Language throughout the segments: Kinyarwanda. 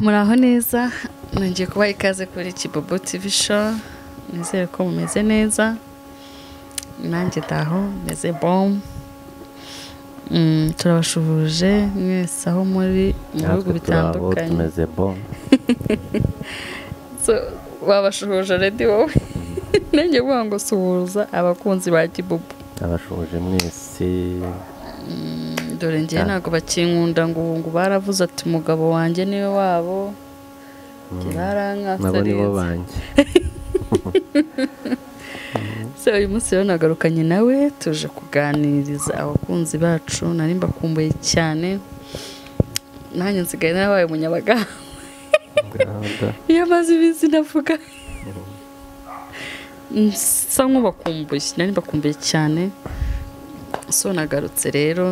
muraho neza nongeye kubaha ikaze kuri kibobo tivi show nizere ko mumeze neza nanjye daho meze bomu Mm, turabashuhuje mwese aho muri mu bihugu natwe turi aho bitandukanye tumeze bo So, babashuhuje redi wowe nanjye kuvuga ngo suhuza abakunzi ba kibobo abashoje mwese dore ngewe Ah. ntabwo bakinkunda ngo ubu ngo baravuze ati umugabo wanjye niwe wabo njye nabo nibo barankasarize banjye se uyu munsi rero nagarukanye nawe tuje kuganiriza abakunzi bacu nari mbakumbuye cyane nanjye nsigaye narabaye umunyabaganga Ngaho da. iyo amaze iminsi navuga nsa nk'ubakumbuye nari mbakumbuye cyane so nagarutse rero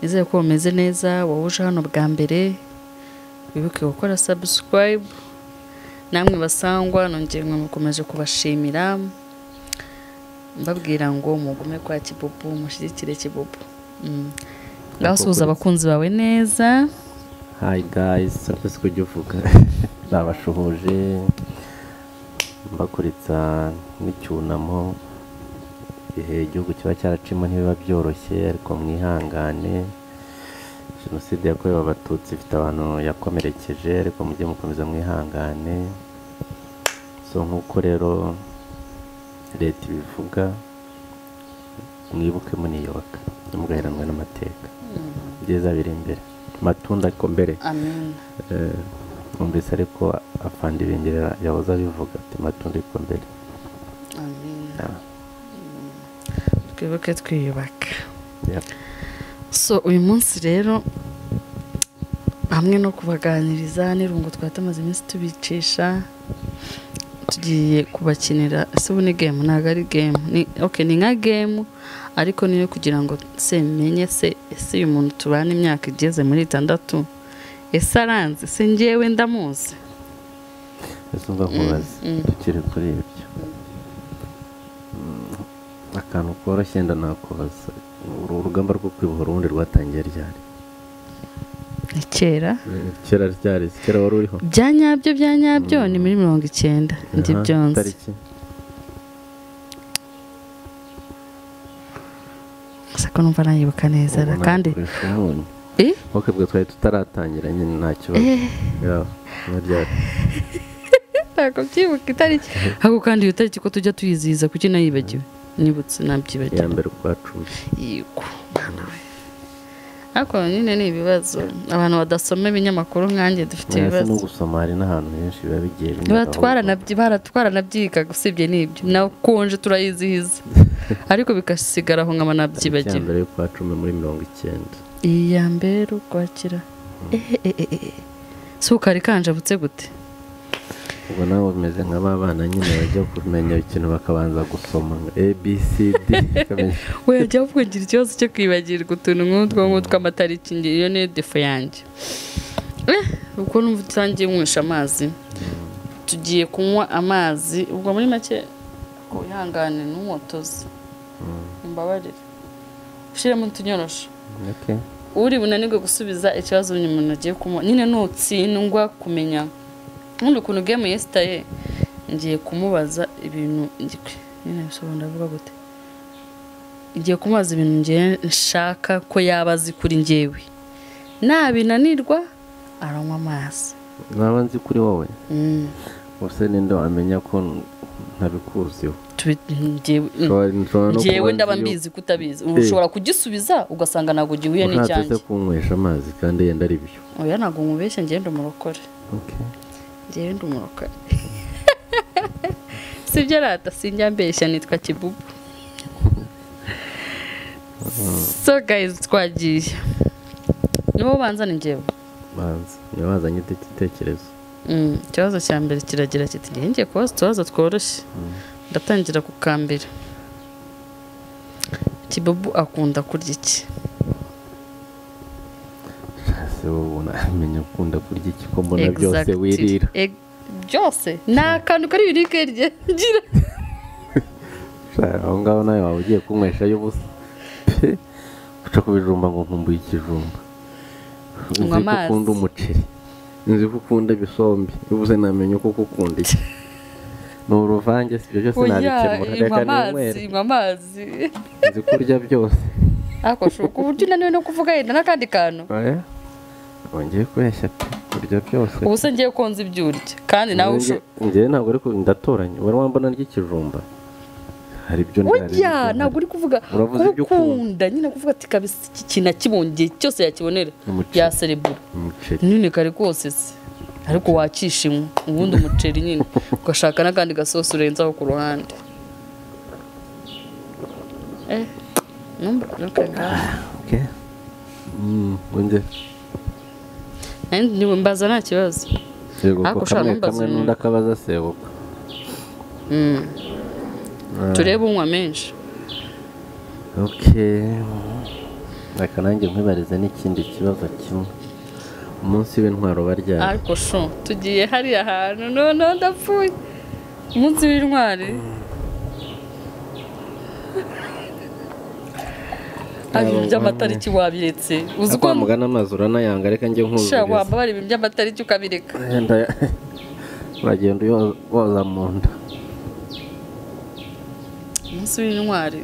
nizere ko bumeze neza wowe uje hano bwa mbere wibuke gukora subscribe namwe basangwa nongeye mukomeje kubashimira mbabwira ngo mugume kwa kibubu mushyigikire kibubu Mm. ngaho suhuza abakunzi bawe neza hi guys sabe ko ujya uvuga babashuhuje mbakuriza n'icyunamo igihe igihugu kiba cyaracimo ntibiba byoroshye ariko mwihangane jenoside yakorewe abatutsi ifite abantu yakomerekeje ariko mujye mukomeza mwihangane so nk'uko rero leta ibivuga mwibuke muniyoboka ntimugaheranwe n'amateka byiza biri imbere matunda ariko mbere amen Eh, numvise ariko afande ibingerera yahoze abivuga ati matunda ariko mbere amen Ah, twibuke twiyubaka yeah. so uyu munsi rero hamwe no kubaganiriza n'irungu twari tumaze iminsi tubicisha tugiye kubakinira ese ubu ni gemu ntabwo ari gemu ni okay, ni nka gemu ariko niyo kugira ngo se menye se ese uyu muntu tubana imyaka igeze muri itandatu ese aranze se ngewe ndamuzi ese umva nkubaze mm. tukiri kuri ibyo Mm, akantu koroshye wenda nakubaza uru urugamba rwo kwibohora ubundi rwatangiye ryari ni kera kera ryari kera wari uriho bya nyabyo bya nyabyo ni muri mirongo icyenda ndi Aha, byonze tariki gusa ko numva nayibuka neza ubu ra, kandi nakoresha umunyu Eh? wakabwe twari tutaratangira nyine nta kibazo Yeah, na ryari ntabwo byibuka itariki ahubwo kandi iyo tariki ko tujya tuyizihiza kuki nayibagiwe nibutse iya nabyibagiwe mbere kwa cumi yego mwana we ariko nyine ni ibibazo abantu badasoma ibinyamakuru nkanjye dufite mwese no ibibazo gusoma hari n'ahantu henshi biba bigiye binyuraho. Baratwaranabyi- baratwaranabyigaga usibye n'ibyo nakonje turayizihiza ariko bigasigara aho nkaba icya nabyibagiwe mbere y'ukwa cumi muri mirongo icyenda iya mbere ukwakira si ukari kanjabutse gute ubwo nawe umeze nka ba bana nyine bajya kumenya ikintu bakabanza gusoma a b c d ukamenya wajya kugira ikibazo cyo kwibagirwa utuntu nk'utwo ngutwo amatariki nge iyo niyo defo yanjye Eh, ubwo numva utangiye nywesha amazi tugiye kunywa amazi ubwo muri make wihangane n'umwotozi mbabarire ushyiremo utunyorosho okay. uri bunanirwe gusubiza ikibazo uyu muntu agiye kumuha nyine nutsindwa kumenya nkunda ukuntu gemu yesitaye ngiye kumubaza ibintu ngi- nyine bisobanura ndavuga gute ngiye kumubaza ibintu ngiye nshaka ko yaba azi kuri ngewe nabinanirwa aranywa amazi naba nzi kuri wowe Mm, ubuse ninde wamenya ko ntabikuziho tubi- ngewe mm, Ushobora- nshobora no ngewe kuba ndaba nzi mbizi ko utabizi ubu ushobora kugisubiza ugasanga ntabwo gihuye yuko ushatse n'icyanjye se kunywesha amazi kandi yenda ari byo oya ntabwo mubeshye ngende umurokore Okay. ngewe ndi umurokore sibyo rata sinjya mbeshya nitwa kibubu so guys twagiye ni wowe ubanza ni ngewe banza niba wazanye icyo gitekerezo Mm, ikibazo cya mbere kiragira kiti ngewe ngiye kubaza utubazo tworoshye ndatangira ku ka mbere kibubu akunda kurya iki ese wowe unamenya ukunda kurya iki ko mbona byose Exactly. wirira Eg- byose ni akantu kari biribwe rye ngira aho ngaho nawe waba ugiye kunywesha y'ubusa pe uca kubijumba ngo nkumbuye ikijumba Unywa uzi ko amazi. ukunda umuceri nzi ko ukunda ibisombe bivuze namenya uko ukunda iki ni uruvange si ibyo byose nabikemura inywa reka amazi ninywere inywa amazi nzi kurya byose ariko shuka uburyo unaniwe no kuvuga yenda n'akandi kantu oya wongeye kubeshya pe kurya byose ubu se ngiye konza ibyo urya kandi nawe Nanjye- usho- njyewe ntabwo ariko ndatoranya wari wambona ry'ikijumba hari ibyo burya ntabwo uri kuvuga Uravuze ibyo ukunda. ukunda nyine kuvuga ati kabisa iki kintu akibongeye cyose yakibonera Umuceri. yaserebura umuceri nyine kare kose se ariko wakishimwe ubundi umuceri nyine ugashaka n'akandi gasosi urenzaho ku ruhande eh numva nuka ngaha okay mm wongeye Nanjye njye mbaza nta kibazo yego Ariko ko ushaka kamwe numbaza kamwe umuntu. n'undi akabaza sebuka Mm. turebe unywa menshi okay reka nanjye nkwibarize n'ikindi kibazo kimwe umunsi w'intwaro baryamye ariko sho tugiye hariya hantu none ndapfuye umunsi w'intwari ibintu by'amatariki wabiretse uzi ariko ko wamugana amazi uranayanga reka njye nshya nkuzuza wambabara ibintu by'amatariki ukabireka wenda uragenda uyo- woza mu nda umunsi w'intwari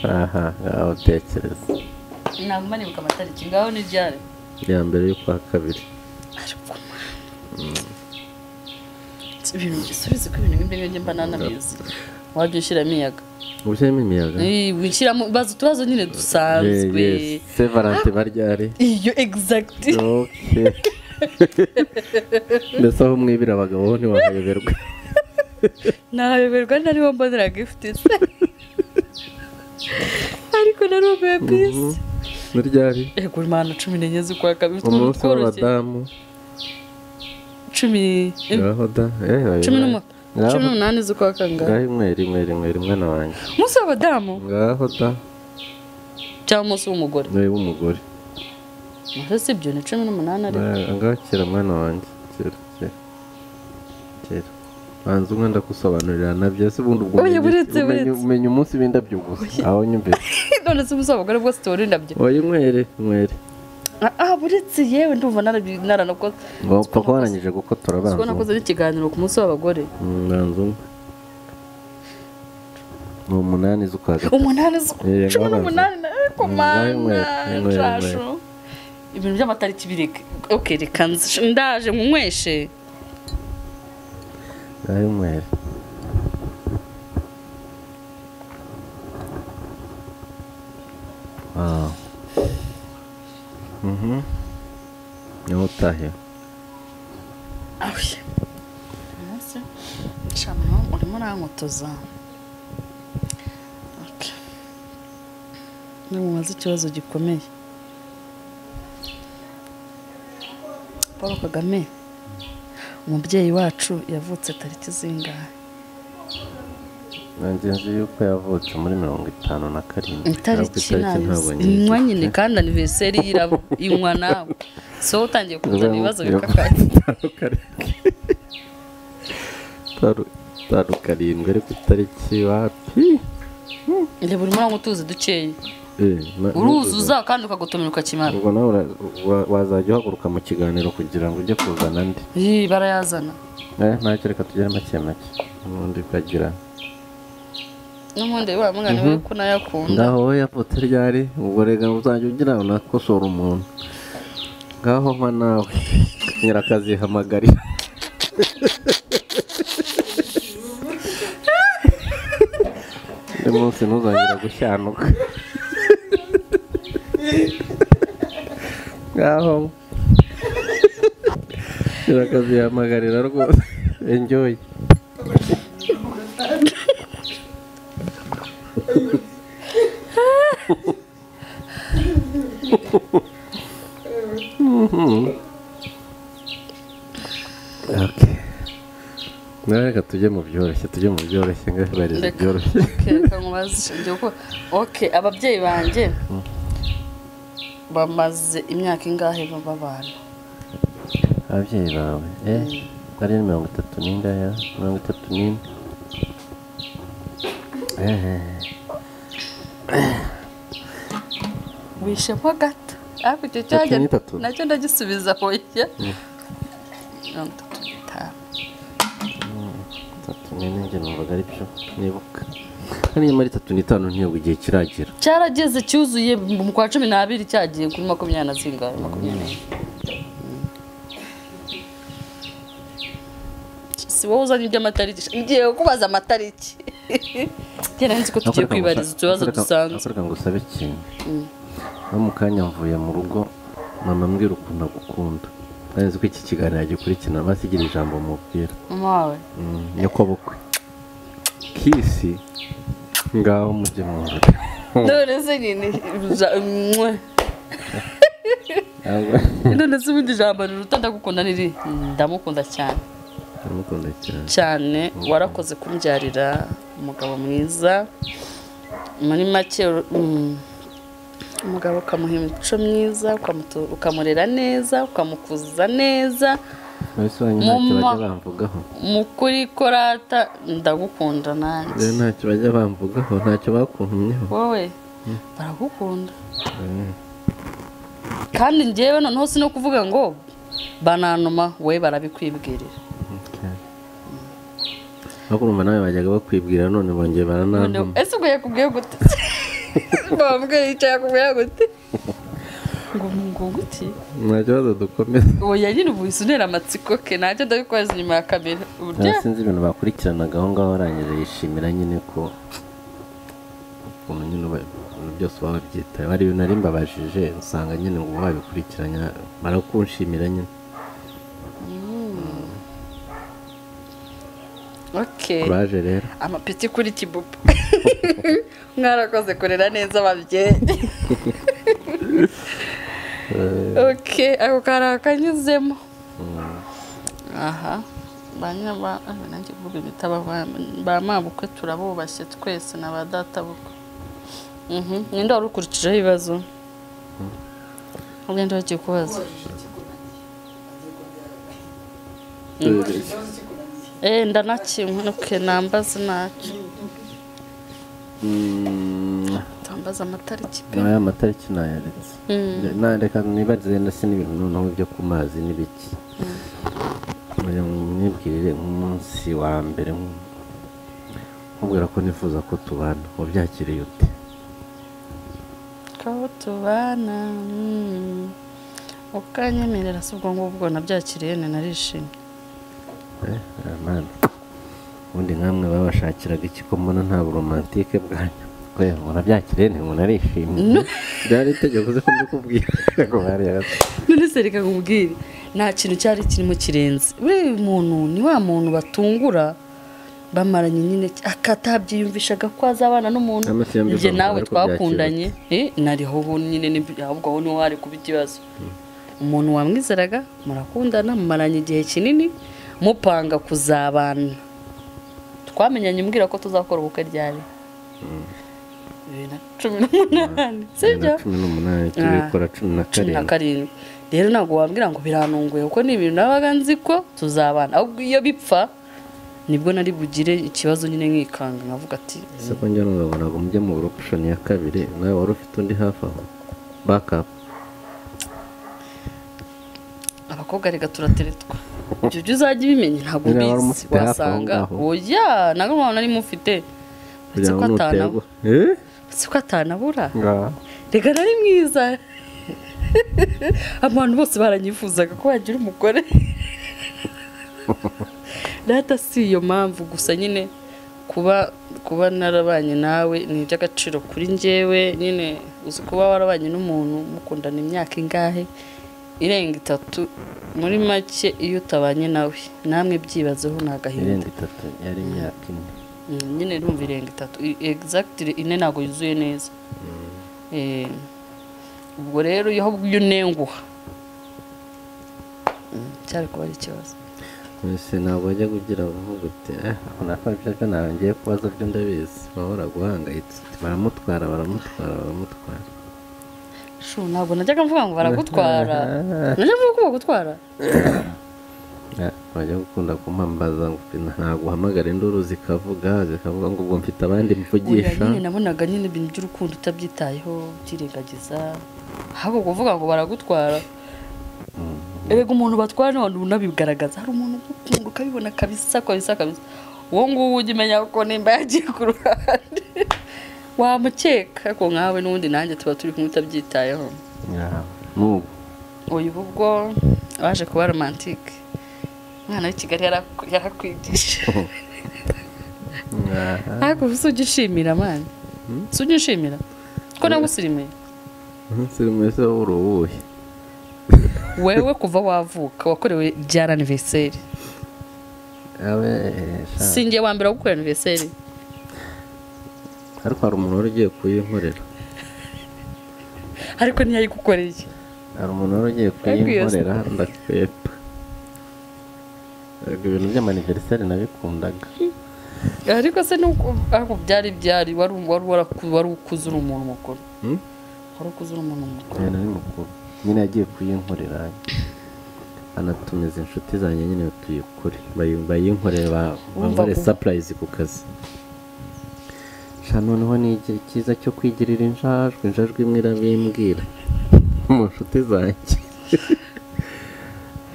aha ngaho utekereza ntabwo manibuka amatariki ngaho ni ryari iya mbere y'ukwa kabiri ariko si ibintu bisubizi ko ibintu nk'ibyo ngibyo mba nanabizi wajya ushyiramo iyaga ubushyiramo imiyaga Eh, wishyiramo baza utubazo nyine dusanzwe se valante baryari iyo egizagiti Okay. mbese aho mwibira abagabo bo ntiwahayoberwa nayoberwa nari mbonera gifuti se ariko nari ubuye Mhm. bisi ni ryari yego imana cumi n'enye z'ukwa kabiri utuntu umunsi tworoshye w'abadamu cumi eh, ngaho da eh, cumi n'umu- ngaho- cumi n'umunani z'ukwa kangahe ngaho imwe rimwe rimwe rimwe na wanjye umunsi w'abadamu ngaho da cyangwa umunsi w'umugore niwe w'umugore Naho si ibyo ni cumi n'umunani ariko Eh, ngaho kera mwana wanjye kera kera kera banza umwe ndagusobanurira nabyo se ubundi ubwo Oya, umenya iki? buretse, Umenya- buretse. umenya umunsi w'indabyo gusa aho nyumvise none se umunsi w'abagore bwose tuba urindabyo oya inywere inywere ah buretse yewe ndumva narabi- naranakoze wapfa ko warangije gukotora Uzi banza ko nakoze n'ikiganiro ku munsi w'abagore banza umwe ni umunani z'ukwa gatatu umunani zo- Eh, cumi ngaho n'umunani ariko mana ngaho inywera, nshasho ibintu by'amatariki bireke ok reka nzi- ndaje nkunyweshe ngaho inywere wawu mhm niho utahiwe ahuye umunsi nshamano urimo urankotoza Okay. nimubaze ikibazo gikomeye paul kagame umubyeyi wacu yavutse tariki zingahe nanjye nzi yuko yavutse muri mirongo itanu na karindwi ariko itariki ntabwo nazi nyizi. inywa nyine kandi aniveriseri yiraba inywa nawe so utangiye kuzana ibibazo bikakaye Taru- taru karindwi ariko itariki wapi reba urimo uranywa utuzi dukeya Eh, na- uruzuza kandi ukagotomera ukakimara ubwo nawe ura- wa- wazajya uhaguruka mu kiganiro kugira ngo ujye kuzana andi Ih, barayazana Eh, ntacyo reka tugere make make n'undi ukagira n'ubundi waramugana we ko nayo akunda ngaho we yavutse ryari ubwo rega uzajya ugira unakosora umuntu ngaho mpa nawe nyirakazihamagara undi munsi ntuzongera gushyanuka ngaho nyirakazihamagarira rwose enjoy Mhm. Okay. Nawe reka tujye mu byoroshye tujye mu byoroshye ngahibariza Reka. byoroshye Ok, reka nkubaze ishingiye uko ok ababyeyi banjye bamaze imyaka ingahe bababana ababyeyi bawe eh ari mirongo itatu n'indaya mirongo itatu n'ine eh wishemo gato ariko icyo cyajya ni itatu. nacyo ndagisubiza hoye mirongo itatu n'itanu itatu n'ine njye numvaga ari byo nibuka hariya muri itatu n'itanu ntibuka igihe kiragera cyarageze cyuzuye mu kwa cumi n'abiri cyagiye kuri makumyabiri na zingahe makumyabiri si wowe uzanye iby'amatariki ngiye kukubaza amatariki njye nari nzi ko tugiye kwibariza utubazo dusanzwe akoreka ngo usabe ikintu no mu kanya mvuye mu rugo mama mbwira ukuntu agukunda ntazi ko iki kiganiro yagikurikirana maze igira ijambo mubwira mama wawe Mm, nyokobukwe kisi ngaho mujye mu nzira none se nyine ja- mwe. none se ubundi ijambo riruta ndagukunda niri ndamukunda cyane ndamukunda cyane cyane warakoze kumbyarira umugabo mwiza muri make mm, umugabo ukamuha imico myiza ukamuto- ukamurera neza ukamukuza neza mbese wanyu ntacyo Mama. bajya bamvugaho mukuri korata ndagukunda nanjye rero ntacyo bajya bamvugaho ntacyo bakuntumyeho wowe baragukunda kandi njyewe noneho si no kuvuga ngo bananuma wowe barabikwibwirira ariko urumva nawe bajyaga bakwibwira none bongeye Noneho- baranantuma ese ubwo yakubwiye gute bambwe yicaye yakubwiye gute ngo ngo gute nta kibazo dukomeza oya nyine ubu wese unera amatsiko ke ntacyo ndabikoreza inyuma ya kamera uburyo nta sinzi ibintu bakurikiranaga aho ngaho arangije yishimira nyine ko ukuntu nyine uba- ibintu byose uba wabyitaye hari ibintu nari mbabajije usanga nyine ngo babikurikiranya barakunshimira nyine okay kuraje rero amapeti kuri kibubu mwarakoze kurera neza ababyeyi okay ako kari akanyuzemo aha ba nyiraba ah, nanjye kuvuga ibita ba mabukwe turabubashye twese na ba databukwe Mhm, ninde wari ukurikijeho ibibazo ugenda bagiye kubaza Eh, ndanakinywa nuke nambaza ntacyo Mm, tambaza amatariki pe nawe amatariki nayaretse Na- reka nibarize ndetse n'ibintu noneho byo ku mazi n'ibiki Oya, mwibwirire nk'umunsi wa mbere nk- nkubwira ko nifuza ko tubana wabyakiriye ute ko tubana mm. ukanyemerera si ubwo ngubwo nabyakiriye ni narishimye Eh, Amani. ubundi nkamwe babashakiraga iki ko mbona nta buromantike bwanyu kwe murabyakiriye nti ngo narishimye byari itegeko uzi ko mbikubwira ngo bariyarase none se reka nkubwire nta kintu cyari kirimo kirenze buriya uyu muntu ni wa muntu batungura bamaranye nyine ak- atabyiyumvishaga ko azabana n'umuntu Ama si yombi njye bamubona nawe ariko twakundanye eh, nariho ho nyine nib- ahubwo aho niho hari kuba ikibazo umuntu wamwizeraga murakundana mumaranye igihe kinini mupanga kuzabana twamenyanye umbwira ko tuzakora ubukwe ryari bibiri na cumi n'umunani sibyo cumi n'umunani tubikora cumi na cumi na karindwi karindwi rero ntabwo wambwira ngo biranunguye kuko ni ibintu nabaga nzi ko tuzabana ahubwo iyo bipfa nibwo nari bugire ikibazo nyine nkikanga nkavuga ati ese ko njye n'umwabona ngo mujye mu buropushoni ya kabiri nawe wari ufite undi hafi aho bakapu abakobwa reka turateretwa ibyo byo uzajya ubimenya ntabwo Niba wari ubizi umufite hafi aho wasanga ngaho. oya ntabwo mpamvu nari mufite uretse kugira ko ngo atanabu- nuterwa eee uretse ko atanabura ngaha reka nari mwiza abantu bose baranyifuzaga ko wagira umugore data si iyo mpamvu gusa nyine kuba kuba narabanye nawe ni iby'agaciro kuri njyewe nyine uzi kuba warabanye n'umuntu mukundana imyaka ingahe irenga itatu muri make iyo utabanye nawe namwe byibazeho ni agahinda irenga itatu yari imyaka ine Mm, nyine rumva irenga itatu I- exactly ine ntabwo yuzuye neza Eh, ubwo rero iyo iyo unenguha Mm, cyari kuba ari ikibazo mbese ntabwo wajya kugira uvuga uti eh ako nako byo byo ntabwo ngiye kubaza byo ndabizi bahora guhangayitse uti baramutwara baramutwara baramutwara shu ntabwo najyaga mvuga ngo baragutwara najyaga mvuga ko bagutwara Ah, wajya gukunda kumpambaza ngo ntabwo uhamagara induru zikavuga zikavuga ngo ubwo mfite abandi oya mvugisha nyine nabonaga nyine ibintu by'urukundo utabyitayeho ubyirengagiza ahubwo kuvuga ngo baragutwara erega umuntu batwara n'abantu unabigaragaza hari umuntu ugukunda ukabibona kabisa kabisa kabisa uwo nguwo ujya umenya ko nimba yagiye ku ruhande wamukeka ariko nkawe n'ubundi nanjye tuba turi kumwe utabyitayeho Yeah. n'ubu uyu ubwo waje kuba romantike umwana w'i kigali yaraku- yarakwigisha Yeah. ariko si ujya ushimira mani Hmm? si ujya ushimira ko nagusirimuye umunsi mwiza w'uruwuhe wewe kuva wavuka wakorewe byara aniveriseri abe singiye wa mbere wo gukora aniveriseri ariko hari umuntu wari ugiye kuyinkorera ariko ntiyayigukoreye hari umuntu wari ugiye kuyinkorera ndakwepa Erega ibintu by'amaniveriseri nabikundaga ariko se nuko ariko byari byari wari wari waraku- wari ukuze uri umuntu mukuru Hmm? wari ukuze uri umuntu mukuru uyu ni mukuru nyine yagiye kuyinkorera anatumiza inshuti zanjye nyine tuyikore bayi- bayinkorere ba- Wumva bankore ku- sapurayizi ku kazi sha noneho ni igihe cyiza cyo kwigirira injajwe injajwe imwe irabimbwira mu nshuti zanjye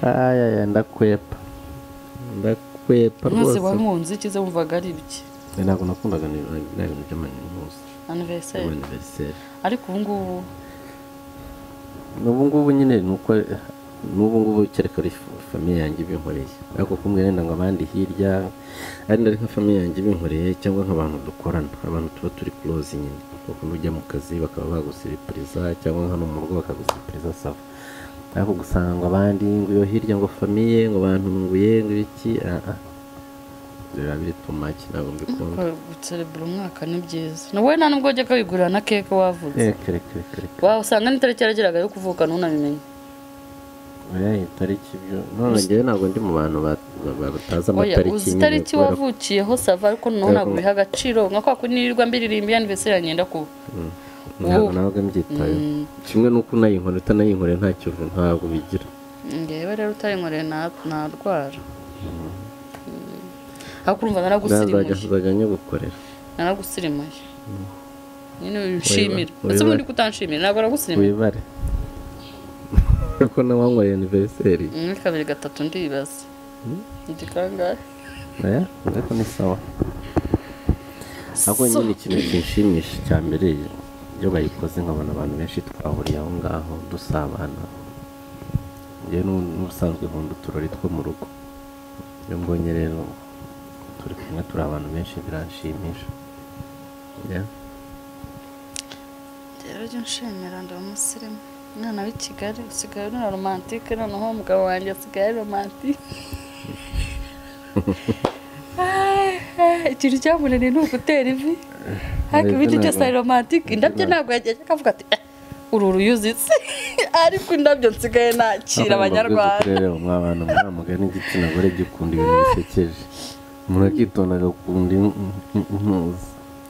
ayaya ndakwepa ndakwepa mwese rwose wari munzi icyiza wumvaga ari ibiki ntabwo nakundaga ni- biriya bintu by'amanimusi aniveriseri aniveriseri ariko ubu ngubu n'ubu ngubu nyine ni uko n'ubu ngubu kereka ari fa- famiye yanjye ibinkoreye ariko kumwe wenda ngo abandi hirya arenda ari nka famiye yanjye ibinkoreye cyangwa nk'abantu dukorana abantu tuba turi kuroze nyine bakunda ujya mu kazi bakaba bagusiripuriza cyangwa hano mu rugo bakagusiripuriza sava ariko gusanga abandi ngo iyo hirya ngo famiye ngo bantu ngo iye ngo iki ah, ah. biba biri tumaki ntabwo mbikunda guserebura umwaka ni byiza wowe nta nubwo wajyaga wigurira na keke wavutse reka reka reka reka wasanga n'itariki yarageraga yo kuvuka ntunabimenye oya iyi tariki byo none njyewe ntabwo ndi mu bantu ba- ba- ba- batazi oya amatariki uzi nyine itariki kubera ko- wavukiyeho sava ariko noneho Kubera ko- ntabwo biha agaciro nka kwa kundi nirirwa mbiririmba aniveriseri yagenda kuba ntabwo ntabwo mbyitayeho kimwe n'uko unayinkora utanayinkora nta kintu ntabwo bigira ngewe rero utayinkoreye na- narwara ariko urumva nazajya naragusirimuye zajya nyigukorera naragusirimuye nyine wishimira Wiba- ndetse wiba- ubundi kutanshimira ntabwo aragusirimuye wibare kuko nawe wankoreye aniveriseri muri kabiri gatatu ndibaza Mm. ndi kangahe oya ariko ni sawa ahubwo So- nyine ikintu kinshimisha cya mbere iyo bayikoze nkabona abantu benshi twahuriye aho ngaho dusabana njyewe n'ubu- n'ubusanzwe nkunda uturori two mu rugo iyo mbonye rero turi kumwe turi abantu benshi biranshimisha Yeah. rero jya unshimira ndi umusirimu umwana w'i kigali usigaye uri romantike noneho umugabo wanjye asigaye ari romantike Ah, ah, ikintu cyamunaniye ni ugutera ivi ariko ibindi byose ari romantike indabyo ntabwo yagiye akavuga ati "Eh, uru uruyuzi se ariko indabyo nsigaye nakira abanyarwanda rero mwabantu mwamugani igitsina gore gikunda ibintu bisekeje umuntu akitonda agakunda in- in-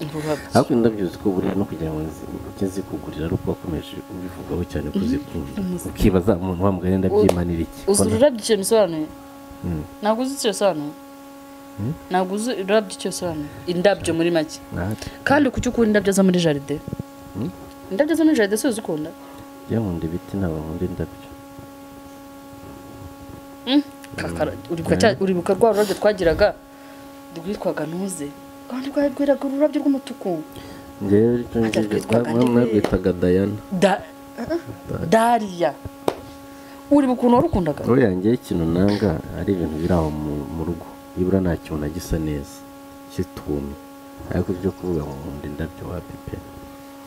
intuza ariko indabyo ziko buriya no kugira ngo zijye zikugurira ari uko wakomeje ubivugaho cyane ko zikunda ukibaza umuntu wamugani ndabyimanira iki uzi Ko nta- ururabyo icyo bisobanuye Mm. ntabwo uzi icyo bisobanuye ntabwo uzi ururabyo icyo bisobanuye indabyo muri make Nahati. kandi kuki ukunda indabyo zo muri jaride Hmm? indabyo zo muri jaride si uzikunda Njyewe nkunda ibiti ntabwo nkunda indabyo kakara uribuka cya- uribuka rwa rurabyo twagiraga rwitwaga ntuze kandi rwagiraga ururabyo rw'umutuku njyewe icyo Ajya ngicyo kwitwa Kadiberi. mwabwitaga dayana Da- dariya uribuka ukuntu warukundaga uriya njyewe ikintu nanga ari ibintu biri aho mu- mu rugo nibura nta kintu na gisa neza kitumye ariko ibyo kuvuga ngo nkunda indabyo wa pepe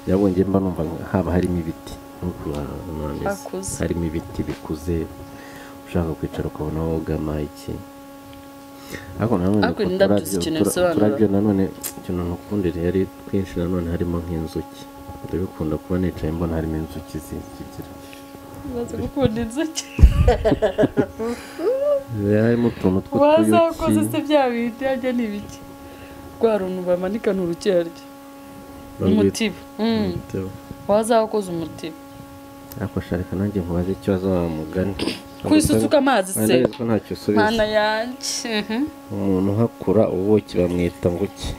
yabonye njye mba numva haba harimo ibiti nk'uko abantu bameze. Bakuze. harimo ibiti bikuze ushaka kwicara ukabona wogama iki ariko nanone Ariko ku indabyo turabyo- zikeneye tura- ibisobanuro. turabyo nanone ikintu ntukunda ari twinshi nanone harimo nk'inzuki ndabikunda kuba nicaye mbona harimo inzuki zigira umaze gukunda inzuki harimo utuntu wazakoze se tw'utuyuki bya bindi yajya ni ibiki rwa runtu bamanikana urukerarya umutiba Mm. wazakoze umutiba akoshareka nanjye nkubaze ikibazo wa mugani kwisusuka amazi se ntabwo ntacyo usubiza mana yanjye mhm. umuntu uhakura ubuki bamwita nguki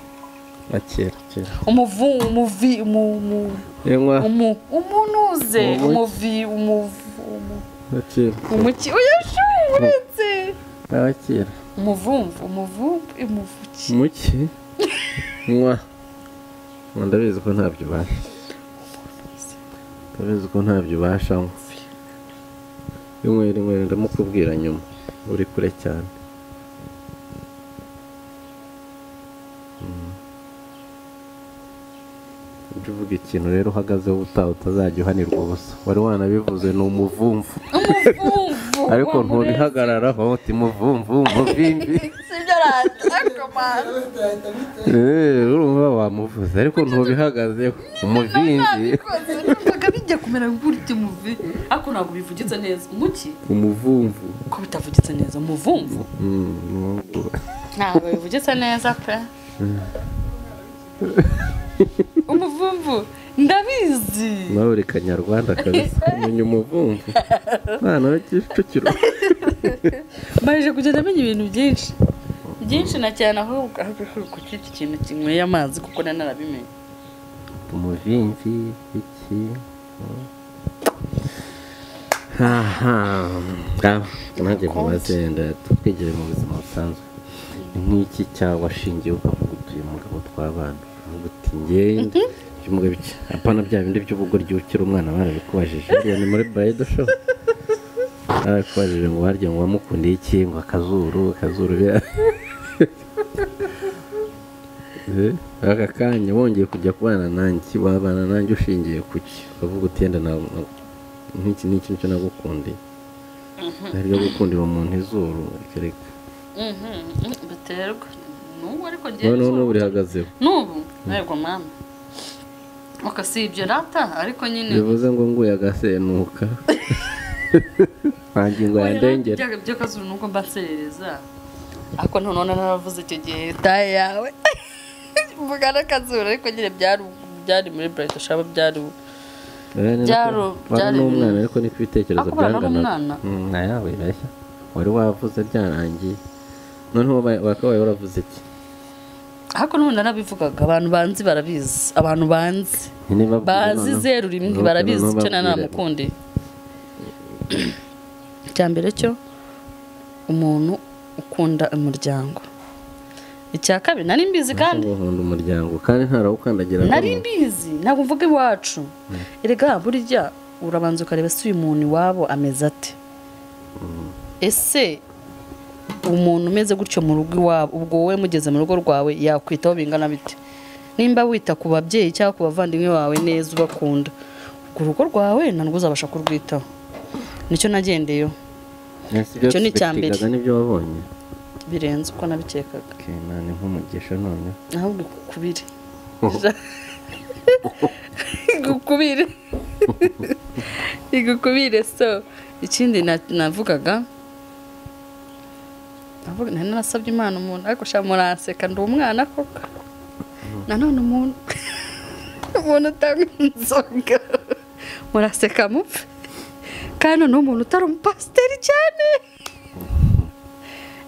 na kera kera umuvu umuvi umu- umu- yenywa umu- umunuze Umuki. umuvi umuvu umu- na kera umuki uyashuretse aba kera umuvumvu umuvumvu umuvuki muki nywa Ngo ndabizi ko ntabyo ubasha ndabizi ko ntabyo ubasha nywa inywera inywera ndamukubwira nyuma uri kure cyane Mm. ujye uvuga ikintu rero uhagazeho ubutaha utazajya uhanirwa ubusa wari wanabivuze ni umuvumvu umuvumvu ariko wa Murezi. ntubihagararaho uti muvumvumvu vimbi sibyo rata Eh, urumva wamuvuze ariko ntubihagazeho umuvimbi ntabwo bijya kumera nk'urya umuvi ariko ntabwo bivugitse neza umuki umuvumvu ko bitavugitse neza umuvumvu Mm, umuvumvu. ntabwo bivugitse neza pe umuvumvu ndabizi nawe uri kanyarwanda kabisa umenya umuvumvu mwana w'ikicukiro mbajije kugenda amenya ibintu byinshi byinshi na cyane ahubwo ahubwo kucyita ikintu kinyweye amazi kuko nari narabimenye umuvimvi iki Mm. aha ngaho nanjye mumaze twigire mu buzima busanzwe ni nk'iki cyawe washingiye ukavuga utuye umugabo tw'abana uvuga uti ngende by'umugabo iki apana bya bindi by'ubugoryi ukiri umwana barabikubajije buriya ni muri burayidi sho barabikubajije ngo barya ngo wamukundiye iki ngo akazuru akazuru biriya Eh, aka kanya wongeye kujya kubana nanjye wabana nanjye ushingiye ku ki ukavuga uti yenda na- na- nk'iki ni ikintu cyo nagukundiye ntabwo gukundira umuntu izuru kereka Mhm, mhm, biterwa n'ubu ariko ngewe noneho nzumva. n'ubu urihagazeho n'ubu ntabwo mama oka si ibyo rata ariko nyine bivuze ngo nguye agasenuka nta ngingo yandengera Bya- byo kazuru nuko mbaserereza ariko none naravuze icyo gihe taye yawe mvuga n'akazuru ariko nyine byari byari muri burayiti shaba byari Eh, ni Byari- nako- wari byari- n'umwana ariko niko ibitekerezo Ako bana n'umwana? byanganaga Mm, na yawe birashya wari wavuze byarangiye noneho ba- wakabaye waravuze iki ariko n'ubundi narabivugaga abantu banzi barabizi abantu banzi Ntibabwire bazi noneho. zeru rimwe Noneho- barabizi noneho icyo nari babwire. namukundiye icya mbere cyo umuntu ukunda umuryango icya kabiri nari mbizi kandi Ntabwo nkunda umuryango kandi ntarawukandagira nari mbizi ntabwo mvuga iwacu erega burya urabanza ukareba se uyu muntu iwabo ameze ate ese umuntu umeze gutyo mu rugo iwabo ubwo wowe mugeze mu rugo rwawe yakwitaho bingana bite nimba wita ku babyeyi cyangwa ku bavandimwe bawe neza ubakunda ubwo urugo rwawe ntabwo uzabasha kurwitaho nicyo nagendeyeho icyo ni icya mbere. nibyo wabonye birenze uko nabikekaga Okay, na ni nk'umugisha none ahubwo ikukubire igukubire igukubire so ikindi na- navugaga navuga nari narasabye imana umuntu ariko sha muranseka ndi umwana koko nanone umuntu umuntu utanywa inzoga muraseka mupfe kandi noneho umuntu utari umupasiteri cyane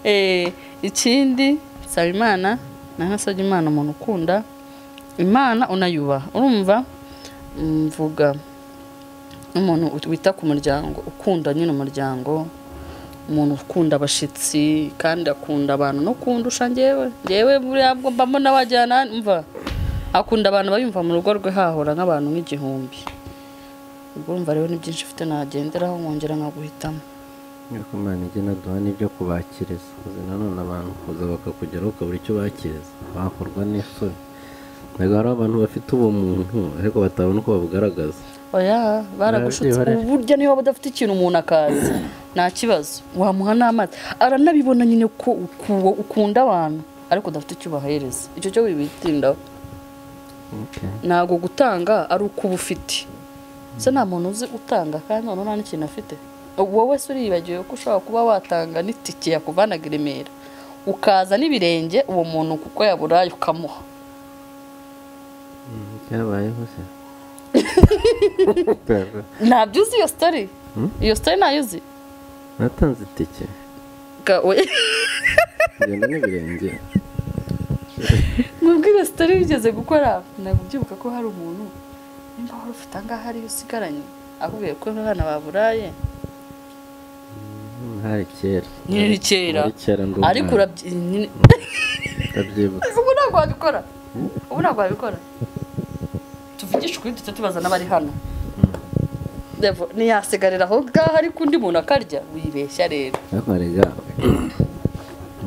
Eh, ikindi saba imana nari nasabye imana umuntu ukunda imana unayubaha urumva mvuga umuntu wita ku muryango ukunda nyine umuryango umuntu ukunda abashyitsi kandi akunda abantu no kundusha njyewe njyewe buriya bwo mba mbona wajyana mva akunda abantu bayumva mu rugo rwe hahora nk'abantu nk'igihumbi ubwo urumva rero ni byinshi ufite nagenderaho nkongera nkaguhitamo ariko imana igena duha n'ibyo kubakiriza uzi nanone abantu kuza bakakugeraho ukabura icyo bakiriza bakorwa n'isoni ntabwo hari abantu bafite ubumuntu ariko batabona uko babugaragaza oya baragushutse Barabyiba, ubu burya niba badafite ikintu umuntu akaza nta kibazo wamuha n'amazi aranabibona nyine ko uku- ukunda abantu ariko udafite icyo ubahereza icyo cyo wibitindaho Okay. ntabwo gutanga ari uko uba ufite se nta muntu uzi utanga kandi noneho nta n'ikintu afite wowe se uribagiwe ko ushobora kuba watanga n'itike yakuvanaga i remera ukaza n'ibirenge uwo muntu kuko yaburaye ukamuha Mm, cyabayeho se ntabyo uzi iyo sitori iyo sitori ntayo uzi natanze itike gawe ngenda n'ibirenge mubwira sitari wigeze gukora ntabwo ubyibuka ko hari umuntu nimba wari ufite angaha ariyo usigaranye akubwiye ko abana baburaye Mm, hari kera Nyine ni kera. Hari kera ndi ariko umwana. urabyibuka ndabyibutse ubu ntabwo wabikora ubu ntabwo wabikora tuvugishe ukuri duce tubaza n'abari hano Revo, ntiyasigarira aho ngaho ariko undi muntu akarya wibeshya rero ariko rega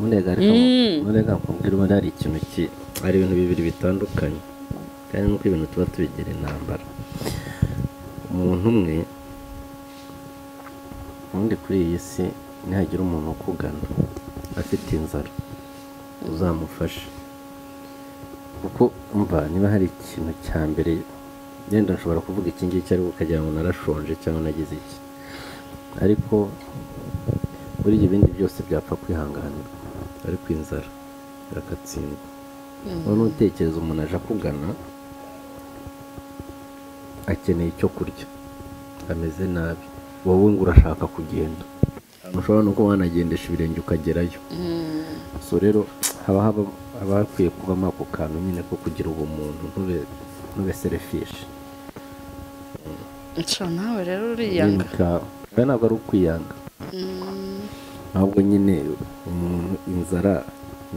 murega ariko Mm. murega mubwira ubona hari ikintu ki ari ibintu bibiri bitandukanye kandi nuko ibintu tuba tubigira intambara umuntu umwe ubundi kuri iyi si nihagira umuntu ukugana afite inzara uzamufasha kuko umva niba hari ikintu cya mbere yenda nshobora kuvuga iki ngiki ariko ukagira ngo narashonje cyangwa nagize iki ariko buriya ibindi byose byapfa kwihanganirwa ariko inzara irakatsindwa none utekereza umuntu aje akugana akeneye icyo kurya ameze nabi wowe ngo urashaka kugenda Ahantu ushobora no kuba wanagendesha ibirenge ukagerayo so rero haba haba- haba hakwiye kubamo ako kantu nyine ko kugira ubumuntu ntube ntube serefishi nshya nawe rero uriyanga ntabwo ari ukwiyanga Mm, ahubwo nyine umuntu inzara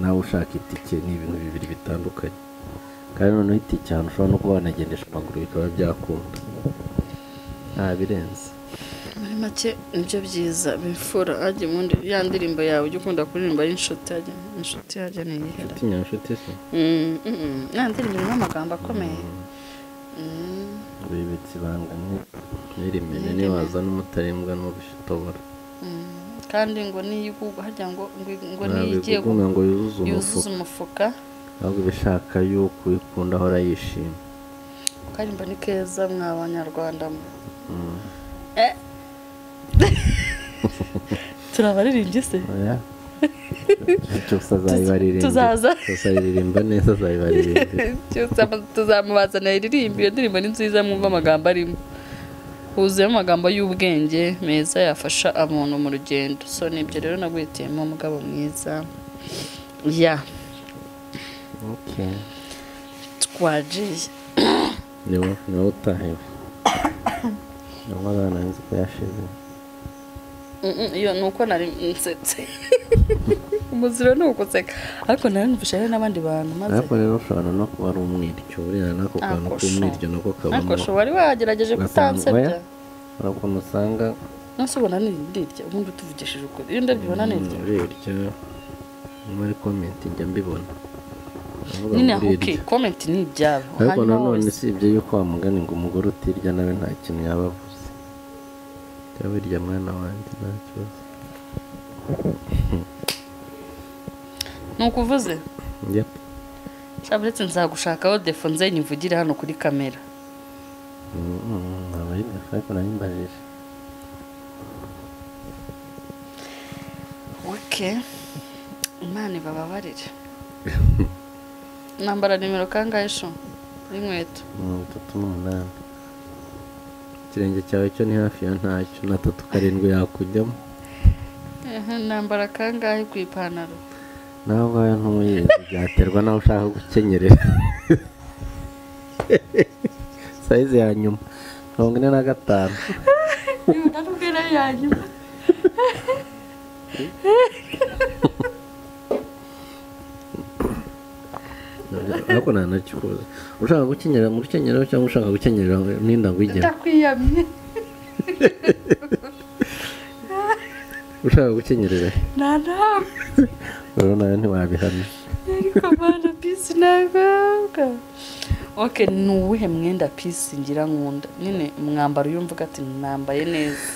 nawe ushaka itike ni ibintu bibiri bitandukanye kandi noneho itike ahantu ushobora no kuba wanagendesha amaguru bikaba byakunda nta birenze muri make nibyo byiza bifura hajya ubundi ya ndirimbo yawe ujya ukunda kuririmba y'inshuti hajya inshuti hajya ni iyihera itinya inshuti se Mm, mm, mm. ya ndirimbo irimo amagambo akomeye Mm, wibitse ibanga n'irimene niwaza n'umutarembwa n'ubishitobora mm. kandi ngo niyo igugwa harya ngo ngo- ngo niyo igiye gu- ntabikugunga ngo yuzuze yuzuza umufuka umufuka ahubwo ibishaka yuko uyikunda ahora yishimye karimba ni keza mwa banyarwanda mwe Mm. Eh. turabaririmbye se Oya. cyose azayibaririmba Tuzaza. cyose ayiririmba neza azayibaririmba Cyose ama- tuzamubazanira iririmba iyo ndirimbo ni nziza mwumva amagambo arimo huzuyemo amagambo y'ubwenge meza yafasha umuntu mu rugendo so nibyo rero nagwitiyemo umugabo mwiza ya okay. twagiye niwo niwo utahiwe niwo abana nzi ko yashize Mm, mm, iyo ni uko nari nsetse umuziro ni uguseka ariko nari numvise hari n'abandi bantu maze ariko rero ushobora no kuba ari umwiryo buriya n'ako kantu Akosho. k'umwiryo nako kabamo ariko wari wagerageje kutansebya hari ukuntu usanga nose ubona nirirya ubundi utuvugishije ukuri iyo ndabyibona nirirya urirya muri komenti njya mbibona Ndavuga nyine ngo huke urirya. komenti ni ibyabo ariko hanyuma nanone wese si ibyo yuko wamugani ngo umugore utirya nawe nta kintu yaba avuze jya wirya mwana wanjye nta kibazo ni ukuvuze Yep. nshya uretse nzagushakaho defo nzenye uvugire hano kuri kamera Mm, mm, ntabwo ari byo, ariko nabimbajije oke imana ibababarire nambara nimero kangahe sho y'inkweto mirongo itatu n'umunani ikirenge cyawe cyo ni hafi ya ntacyo na tatu karindwi yakujyamo Ehe, nambara kangahe ku ipantaro nawe ubwawe ntuyizi byaterwa nawe ushaka gukenyerera sayizi ya nyuma mirongo ine na gatanu nabwira yanyuma ariko nta nacyo ushaka gukenyera mu rukenyerero cyangwa ushaka gukenyerera n'inda ngwigera ndakwiyamye ushaka gukenyerera nta nama rero nawe ntiwabihamya ariko mana pisi ntabwo oke ni uwuhe mwenda pisi ngira nkunda nyine umwambaro iyo mvuga ati nambaye neza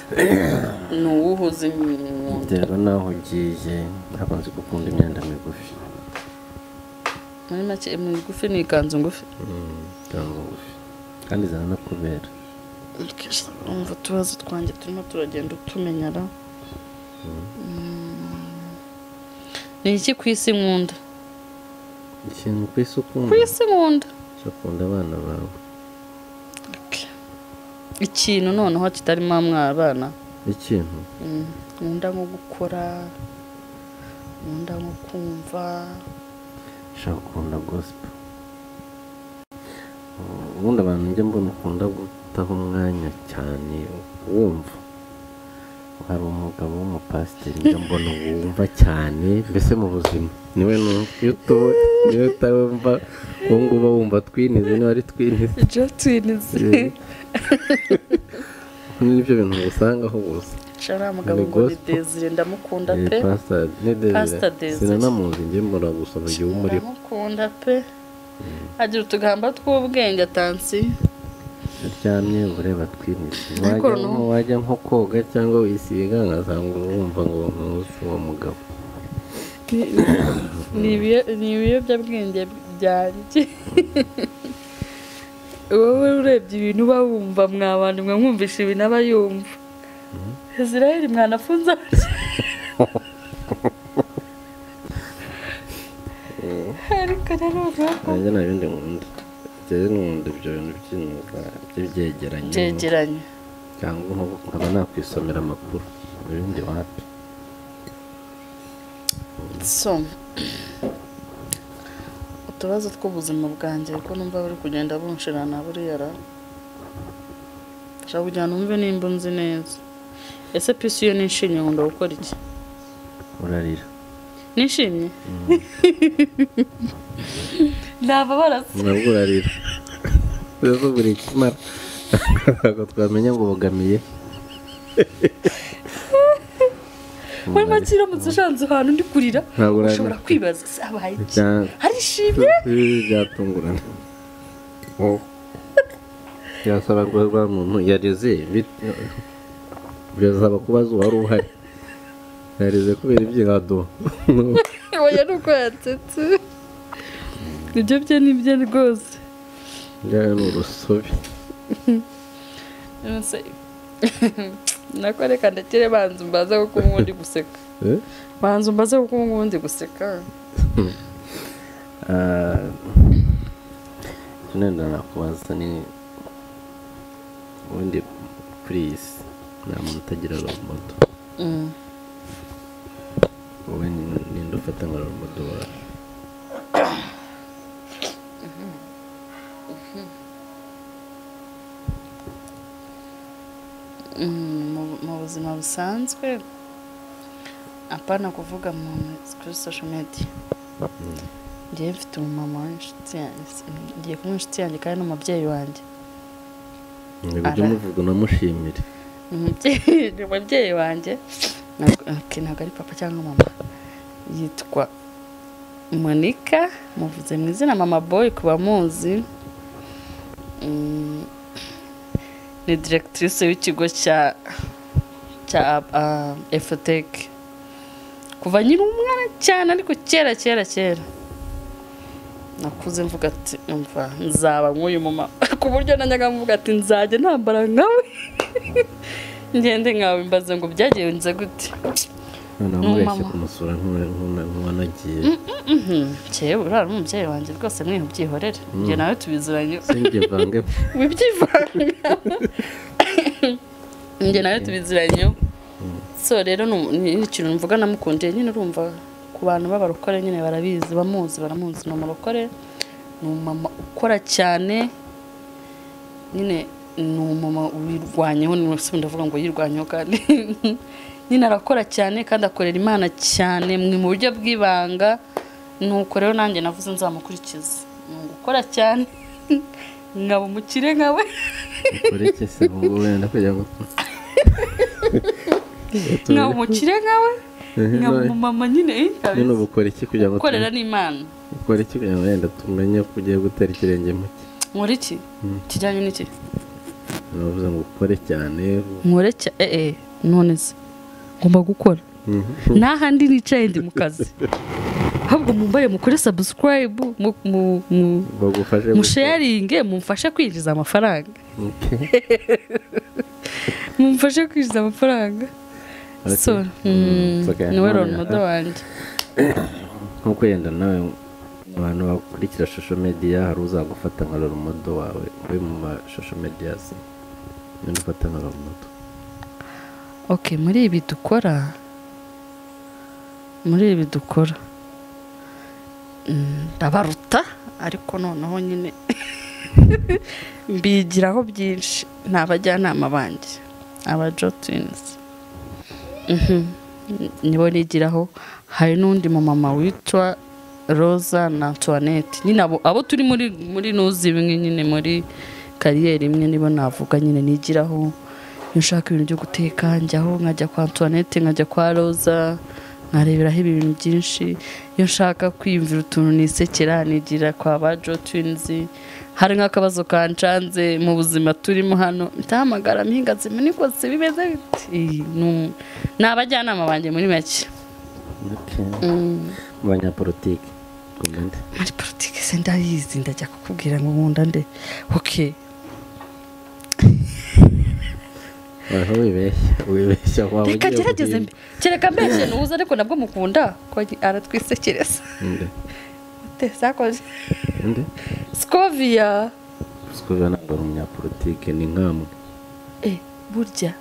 ni uwuhe uzi nkunda biterwa n'aho ugiye ntabwo nzi gukunda imyenda migufi muri make migufi ni ikanzu ngufi Mm, cyangwa ngufi kandi ziranakubera Kesha, umva utubazo twanjye turimo turagenda utumenyara Mm. ni iki ku isi nkunda ikintu ku isi ku ukunda isi nkunda cyo kunda abana bawe ikintu noneho kitarimo abana ikintu Mm, nkunda nko gukora nkunda nko kumva ushaka ukunda gospel ubundi abantu njya mbona ukunda gutaho umwanya cyane wumva hari umugabo w'umupasiteri njya mbona wumva cyane mbese mu buzima niwe nu- iyo utowe niyo utawumva ubu ngubu uba wumva twinize niba ari twinize jotwinizi nibyo bintu usangaho gusa shara mugabo Ni ngo ni gospel. Desire ndamukunda Eh, pe pastor ni Pastor Desire Desire. sinanamuzi njye mbona gusa mu gihe umuriho ndamukunda pe agira utugamba tw'ubwenge atansi aryamye ureba twinisi Ariko wajya noneho- nko- wajya nko koga cyangwa wisiga nkasanga urumva ngo ntuzi uwo mugabo Ni- ni ibiyo- ni ibiyobyabwenge byanjye wowe urebye ibintu uba wumva mwabana mwe mwumvisha ibintu aba yumva israel mwanafunze abaki ariko nanone nanjye nta bindi nkunda njyewe nkunda ibyo bintu by'imyuga byegeranye byegeranye cyangwa nko- nkaba nakwisomera amakuru ibindi wapi so utubazo tw'ubuzima bwanjye kuko numva buri kugenda bunshirana buriya ra nshaka kugira ngo numve nimba nzi neza ese pisi iyo nishimye nkunda gukora iki urarira nishimye ntababara se nabwo urarira rero buri kimara ntabwo twamenya ngo ubogamiye muri make uramutse ushanze ahantu ndi kurira Ntabwo urarira. ushobora kwibaza se habaye iki Cyangwa- arishimye byatungurana byasaba ko rwa muntu yareze bit- birazaba kubaza uwari uhari yareze kubera ibyirado oya ni uko yatetse ibyo bye ni bye rwose byari ni urusobe Nonse nako reka ndekere banza mbaze kuko ubu ndi guseka Eh? banza mbaze kuko ubu ndi guseka Ah, icyo nenda nakubaza ni ubundi kuri iyi si nta muntu utagira robodo Mm. wowe ni- ninde ufata nka robodo wawe Mm, mu- mu buzima busanzwe apana kuvuga mu kuri social media ngiye mfite umumama w'inshuti yanjye ngiye kumwe inshuti yanjye kandi n'umubyeyi wanjye ntibijya Ara- umuvuga unamushimire Umubyeyi- ni umubyeyi wanjye ntabwo ok, ntabwo ari papa cyangwa mama yitwa monika muvuze mu izina mama boy ku bamuzi Mm, ni directrice w'ikigo cya cya uh, efotec kuva nyiri umwana cyane ariko kera kera kera nakuze mvuga ati umva nzaba nk'uyu mumama ku buryo najyaga mvuga ati nzajya ntambara nkawe ngende nkawe mbaze ngo byagenze gute noneho Ni mubeshye umumama. kumusura nk'uwa- nk'uwa- nk'uwanagiye nkewe urara n'umubyeyi wanjye rwose mwihe ubyihorere ibyo nawe tubiziranye sinjye vange wibyivanga njye nawe tubiziranye so rero ni umu- ni ikintu mvuga namukundiye nyine urumva ku bantu b'abarokore nyine barabizi bamuzi baramuzi ni umurokore ni umumama ukora cyane nyine ni umumama wirwanyeho ni wese ndavuga ngo yirwanyeho kandi nyine arakora cyane kandi akorera imana cyane mwe mu buryo bw'ibanga nuko rero nanjye navuze nzamukurikiza ni ugukora cyane nkaba umukire nkawe ukore iki se ubu wenda kugira ngo nkaba umukire nkawe Ehe, nkaba none- umumama nyine eh, nyine kabisa. ubu ukora iki kugira ngo gukorera tumenye- n'imana ukora iki kugira ngo wenda tumenye ko ugiye gutera ikirenge mu cye nkora iki kijyanye n'iki bavuze ngo ukore cyane nkore cya eh eh none se ngomba gukora n'ahandi nicaye ndi mu kazi ahubwo mumbaye mukore sabusikarayibu mu mu mu- bagufashe musharinge mumfashe kwinjiza amafaranga mumfashe kwinjiza amafaranga Okay. so Mm, it's okay. niwe None- ronodo wanjye nkuko yenda nawe abantu bakurikira shosho mediya hari uzagufata nka rorumodo wawe uri mu mashosho mediya se ninde ufata nka rorumodo oke muri ibi dukora muri ibi dukora mm, ndabaruta ariko noneho nyine mbigiraho byinshi ni abajyanama banjye aba jotwinizi nibo nigiraho hari n'undi mumama witwa roza na antoinette nyine abo abo turi muri muri nuzi imwe nyine muri kariyeri imwe nibo navuga nyine nigiraho iyo ushaka ibintu byo guteka njyaho nkajya kwa antoinette nkajya kwa roza nkareberaho ibintu byinshi iyo nshaka kwiyumvira utuntu nisekera nigira kwa ba jotwinizi hari nk'akabazo kanshanze mu buzima turimo hano ndahamagara mpingazima niko se bimeze bite Iyi, ni- ni abajyanama banjye muri make mu banyapolitiki kumende muri politiki se ndayizi ndajya kukubwira ngo nkunda nde oke aho wibeshya wibeshya waba reka ugiye gerageze mbe kereka mbeshye ntuza ariko nabwo mukunda ko aratwisekereza Nde? Ute, sakoze Nde? sikoviya Sikubiba ntabwo ari umunyapolitike ni nkamwe e burya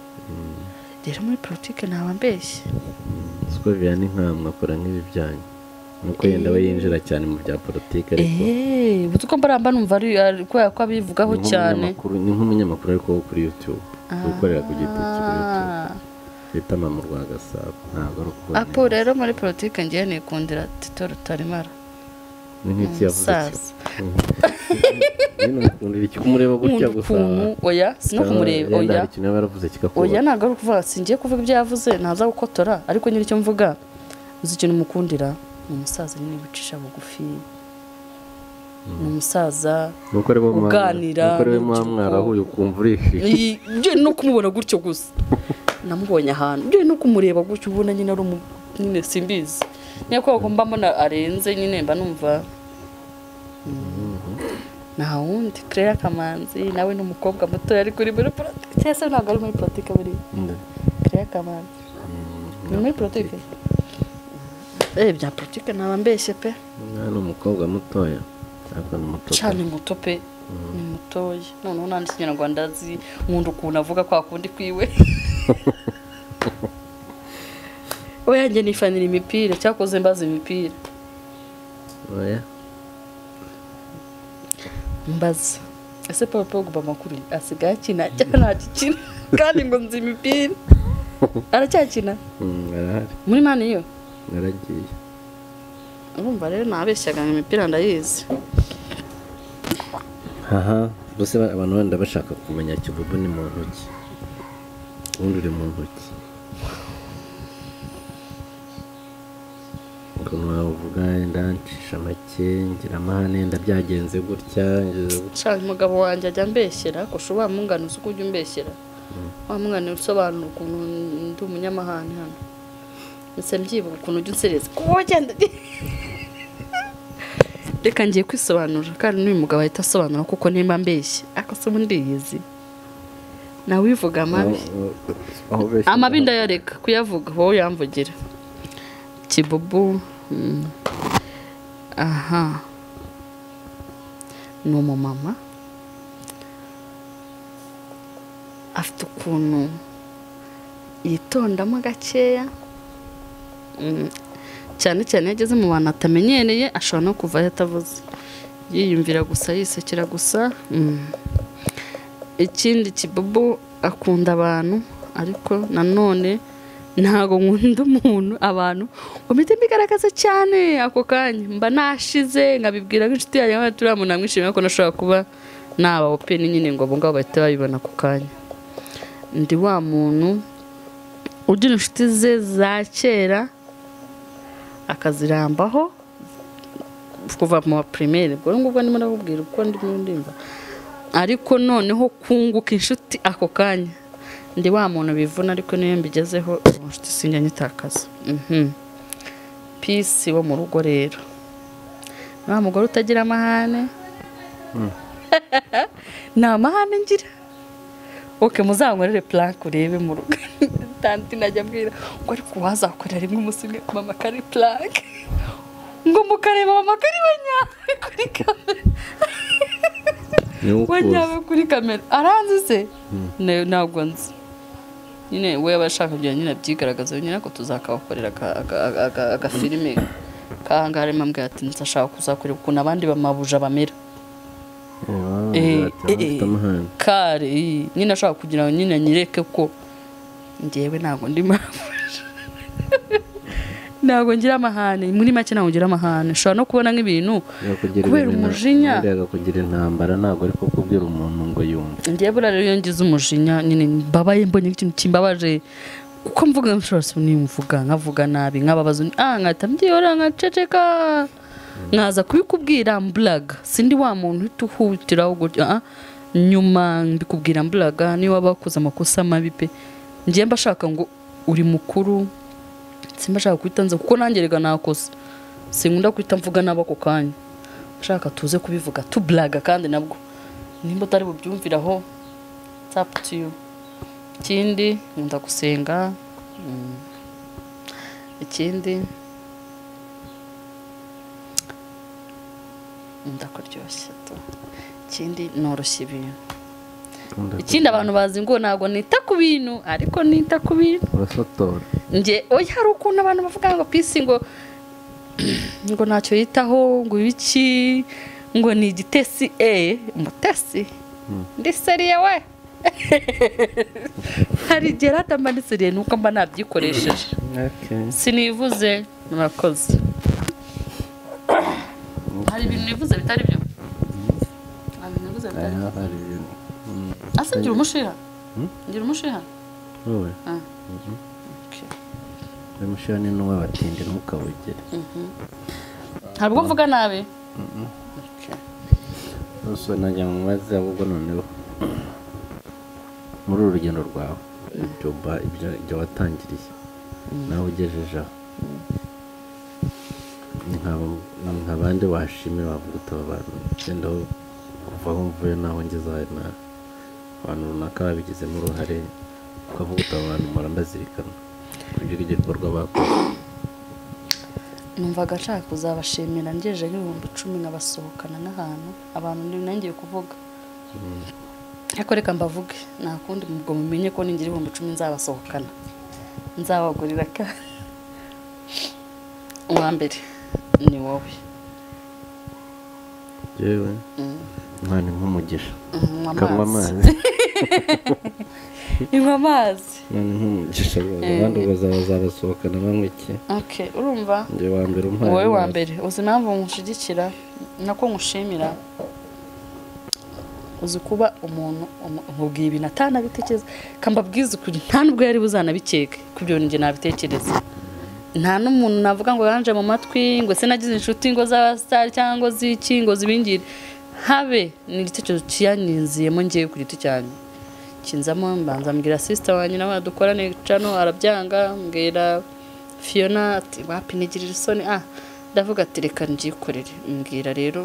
rero muri politiki ntaba mbeshye Sikubiya ni nkamwe akora nk'ibi byanyu nuko yenda we yinjira cyane mu bya politike ariko eee uzi ko mbaramba numva ari ari- kubera ko abivugaho ni cyane nk'umunyamakuru- ni nk'umunyamakuru ariko wo kuri youtube wikorera ku giti cye kuri youtube Ah. bita mama urwa gasabo ntabwo ari ukubona apo rero muri politiki ngiye nikundira tito rutarimara ni nk'iki yavuze umusaza iki kumureba gutya nkunda gusa ukuntu oya si no kumureba Yenda oya hari ikintu yaba yaravuze oya kikakubona ntabwo ari ukuvuga si ngiye kuvuga ibyo yavuze ntaza gukotora ariko nyine icyo mvuga uzi ikintu mukundira ni umusaza nyine wicisha bugufi ni umusaza nuko aribo mwa- uganira nuko aribo mwa n'urubyiruko. mwarahuye ukumva urishije Iyi- byo no kumubona gutyo gusa namubonye ahantu byo no kumureba gutyo ubona nyine ari umu nyine simbizi niyo kubera ko mba mbona arenze nyine mba numva mm, nta wundi claire kamanzi nawe ni umukobwa mutoya ariko uri muri politiki cyangwa se ntabwo ari muri politiki buriya Nde? claire kamanzi ni muri politiki eh bya politiki ntaba mbeshye pe Umwana ni umukobwa mutoya ariko ni muto cyane muto pe ni mutoya noneho n'andi kinyarwanda azi nkunda ukuntu avuga kwa kundi kwiwe we yanjye nifanira imipira cyakoze mbaza imipira oya mbaza ese paul pogba amakuru asigaye akina cyangwa ntakikina kandi ngo nzi imipira aracyakina Mm, arahari muri mani yo yaragiye urumva rero nabeshyaga ngo imipira ndayizi haha gusa ba- abantu benda bashaka kumenya kivubu ni mu ntoki ubundi uri mu ntoki ukuntu wavuga wenda ncisha make ngira amahane wenda byagenze gutya ngeze gutya nshaka umugabo wanjye ajya ambeshyera ko ushobora mungana uzi uko ujya umbeshyera wa mwana usobanura ukuntu ndi umunyamahane hano ndetse mbyibuka ukuntu ujya unsereza kuba wagenda reka ngiye kwisobanura kandi n'uyu mugabo ahita asobanura kuko nimba mbeshye ariko se ubundi yizi nawe ubivuga amabi aho ubeshya amabi ndayareka kuyavuga wowe yamvugira kibubu mm, aha ni umumama afite ukuntu yitondamo gakeya Mm, cyane cyane iyo ageze mu bantu atamenyereye ashobora no kuvayo atavuze yiyumvira gusa yisekera gusa mm. ikindi kibubu akunda abantu ariko nanone ntago nkunda umuntu abantu ngo mpite mbigaragaza cyane ako kanya mba nashize nkabibwira nk'inshuti yanjye nkaba turiya muntu namwishimiye ko nashobora kuba naba openi nyine ngo abo ngabo bahita babibona ako kanya ndi wa muntu ugira inshuti ze za kera akazirambaho kuva mu primaire ubwo ngubwo ndimo ndabubwira uko ndimo ndimva ariko noneho kunguka inshuti ako kanya ndi wa muntu bivuna ariko niyo mbigezeho ubu inshuti sinjya nyitakaza Mhm. pisi wo mu rugo rero ni wa mugore utagira amahane nta mahane ngira oke muzankorere puranke urebe mu rugo tanti najya mbwira ngo ariko wazakorera rimwe umunsi umwe mama kari puranke ngo mukareba mama kari we nyawe kuri kamera ni we wowe ukuzi nyawe kuri kamera aranzi se Ne- ntabwo nzi nyine we aba ashaka byonyine nyine abyigaragaza nyine ko tuzakabakorera aka- aka- aka- aka- agafilime kahangaha harimo ambwira ati ntashaka kuzakora ukuntu abandi bamabuja bamera Eh, eh, eh. amahane kare iyi. nyine ashaka kugira ngo nyine anyereke ko ngewe ntabwo ndi mabuja ntabwo ngira amahane muri make ntabwo ngira amahane ushobora no kubona nk'ibintu kubera umujinya kugira intambara ntabwo ariko kubwira umuntu ngo yumve ngewe buriya rero iyo ngize umujinya nyine mbabaye mbonye ikintu kimbabaje kuko mvuga nshobora si nimvuga nkavuga nabi nkababaza undi, ah nkahita mbyihorera nkaceceka nkaza kubikubwira mburaga sindi wa muntu uhita uhutiraho gutya ah, nyuma mbikubwira mburaga niyo waba wakoze amakosa mabi pe ngewe mba ashaka ngo uri mukuru simba ashaka guhita nza kuko nanjye rega nakosa sinkunda guhita mvuga nabi ako kanya ashaka tuze kubivuga tuburaga kandi nabwo nimba utari bubyumviraho tapu tiyu ikindi nkunda gusenga mm, ikindi ndakuryoshye tu ikindi noroshya ibintu ikindi abantu bazi ngo ntabwo nita ku bintu ariko nita ku bintu urasotora nge oya hari ukuntu abantu bavuga ngo pisi ngo ngo ntacyo yitaho ngo ibiki ngo ni igitesi e umutesi ndi seriye we hari igihe ratamba ndi seriye nuko mba nabyikoresheje sinivuze murakoze hari ibintu nivuze bitari byo hari ibintu nivuze bitari byo Aha, hari ibintu. Mm. ase ngira umushiha Hmm? ngira umushiha Wowe, Ah. Okay. uyu mushiha ni n'uw'abatindi ntukawugere hari ubwo mvuga nabi Okay. gusa najya mu mazi ahubwo noneho muri uru rugendo rwawe ibyo ba- ibyo- ibyo watangiriye nawe ugejeje aho Ni nk'abo- ni nk'abandi washimira wavuga utaba abantu wenda aho kuva aho mvuye naho ngeze aho na abantu runaka babigizemo uruhare ukavuga utaba abantu mpora mbazirikana kugira igikorwa bakoze numvaga nshaka kuzabashimira ngejeje nk'ibihumbi icumi nkabasohokana n'ahantu abantu ndi nangiye kuvuga ariko reka mbavuge nta kundi ubwo mumenye ko ningira ibihumbi icumi nzabasohokana nzabagurira ka uwa mbere ni wowe yewe imana nk'umugisha Mhm, kanywa amazi amazi inywa amazi imana nk'umugisha rwose abandi bazabasohokana banywa iki okay urumva njye wa mbere umpaye wowe wa amazi. mbere uzi impamvu nkushyigikira nako nkushimira uzi kuba umuntu umu- nkubwiye ibintu atanabitekereza kambabwiza ukuri nta n'ubwo yari buzanabikeke ku byo njye nabitekereza nta n'umuntu navuga ngo yanje mu matwi ngo se nagize inshuti ngo z'abasitari cyangwa z'iki ngo zibingire habe ni igitekerezo kiyaniziyemo ngewe ku giti cyanjye kinzamo mbanza mbwira sisita wanjye nawe dukorane cano arabyanga mbwira fiyona ati wapi nigirira isoni ah ndavuga ati reka mbyikorere mbwira rero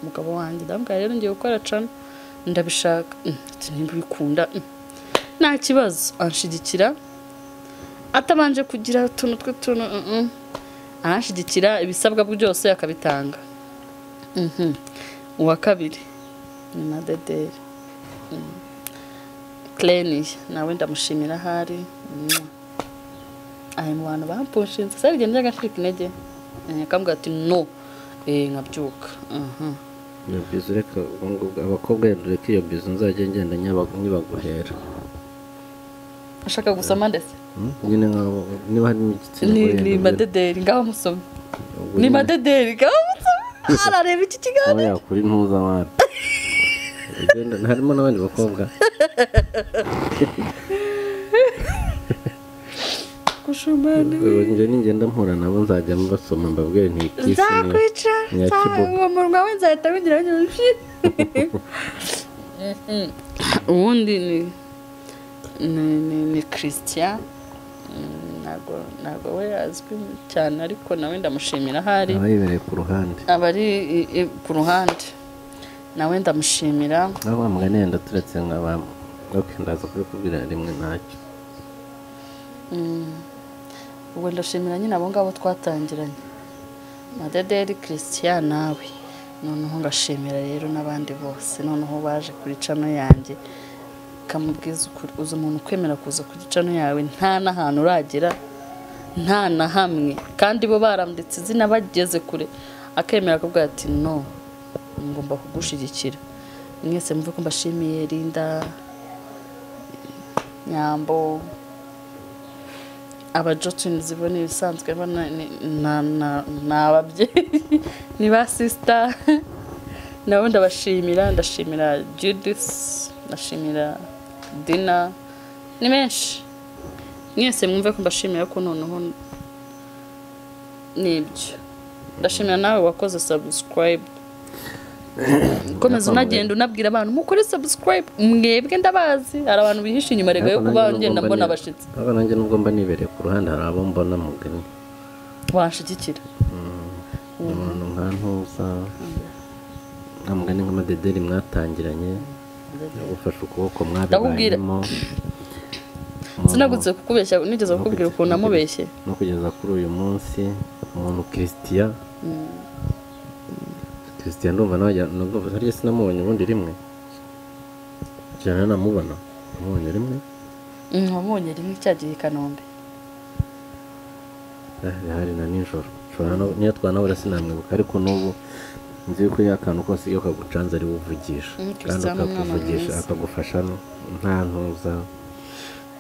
umugabo wanjye ndambwira rero ngiye gukora cano ndabishaka Mm, ati nimba ubikunda mm, nta kibazo anshigikira atabanje kugira utuntu tw'utuntu mm, mm. arashyigikira ibisabwa byose akabitanga Mhm. uwa kabiri ni na dederi kereni nawe ndamushimira ahari Mwah. ari mu bantu bampushinze serigenda agacika intege Eh, akambwira ati no Eh, nkabyuka Mhm. iyo bizu reka ubu ngubu abakobwa reka reka iyo bizu nzajya ngenda nyabagu- nyibaguhera ashaka gusoma ndetse Hmm? nyine nk'abo niba harimo igitsina gore ni yenda mbere- madederi ngaho musome ubwo ni nyine madederi ngaho musome arareba iki kiganiro aba yakura intuza abana Ugenda- harimo n'abandi bakobwa gushumana Ubwo njye ningenda mpura nabo nzajya mbasoma mbabwire ntikisi nzakwica ni iya kibogo. uwo munwa we nzahita winjira nyushi uwundi ni ni ni ni christian Mm, ntabwo ntabwo we azwi cyane ariko nawe ndamushimira ahari aba yibereye ku ruhande aba ari i- i- ku ruhande nawe ndamushimira aho wa mugani yenda turetse nk'aba ok ndaza kubikubwira rimwe ntacyo ubwo ndashimira nyine abo ngabo twatangiranye madederi christian nawe noneho ngashimira rero n'abandi bose noneho baje kuri cano yanjye bikamubwiza ukuri uza umuntu ukwemera kuza kuri cano yawe nta n'ahantu uragera nta na hamwe kandi bo baranditse izina bageze kure akemera akabwira ati no ngomba kugushyigikira mwese mvuge ko mbashimiye rinda nyambo abajocinizi bo ni ibisanzwe bo ni- ni na- na- ni ababyeyi ni ba sisita nabo ndabashimira ndashimira judisi ndashimira dina ni benshi mwese mwumve ko mbashimira ko noneho nibyo ndashimira nawe wakoze sabusikarayibu ukomeza unagenda unabwira abantu mukore sabusikarayibu mwebwe ndabazi hari abantu bihishe inyuma rego yo kuba ngenda mbona abashyitsi ariko nanjye nubwo mba nibereye ku ruhande hari abo mbona mugani washyigikira umuntu nka ntuza nka mugani nk'amadederi mwatangiranye ugufashe ukuboko mwabibayemo sinagutse kukubeshya nigeze kukubwira ukuntu namubeshye no kugeza kuri uyu munsi umuntu christian christian ndumva nawe ajya- nubwo- harya sinamubonye ubundi rimwe cyane namubona namubonye rimwe wamubonye rimwe cyagiye i kanombe hari na nijoro Nshobora no- niyo twanabura sinamwibuka ariko n'ubu nzi yuko iyo akantu kose iyo kagucanze ari we uvugisha Mm, kandi Christian ni umwana akakuvugisha mwiza. akagufasha no- nta ntuza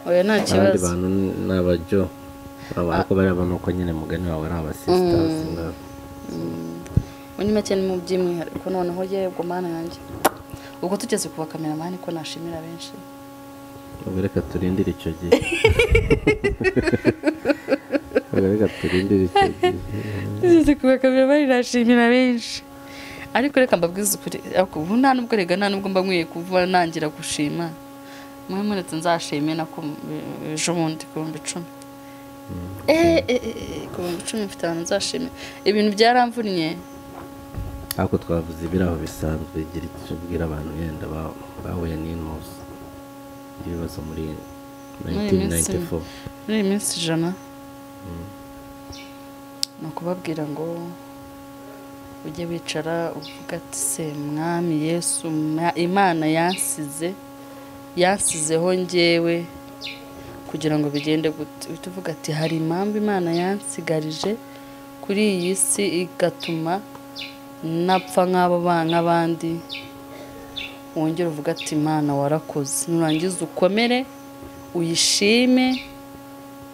oya nta abandi kibazo bantu ni abajyo Aba- ariko bariya bantu uko nyine mugani wawe ari abasisitazi ngabo. muri make ni mu by'umwihariko noneho yego mana yanjye ubwo tugeze ku bakameramani ko nashimira benshi ubwo reka turindire icyo gihe ubwo reka turindire icyo gihe tugeze ku bakameramani nashimira benshi ariko reka mbabwize ukuri ariko ubu nta nubwo rega nta nubwo mba nkwiye kuba nangira gushima mwe muretse nzashime na ku- ejo bundi ku bihumbi icumi Eh, eh, eh, eh, ku bihumbi icumi mfite ahantu nzashime ibintu byaramvunye ariko twavuze ibiri aho bisanzwe gira icyo ubwira abantu yenda ba- bahuye n'intuzi ibibazo muri Muri iyi minsi. 1994 muri iyi minsi ijana ni ukubabwira ngo ujye wicara uvuga ati se mwami yesu ma- imana yansize yansizeho ngewe kugira ngo bigende gute uhita uvuga ati hari impamvu imana yansigarije kuri iyi si igatuma napfa nk'abo ba- nk'abandi wongere uvuga ati imana warakoze nurangiza ukomere uyishime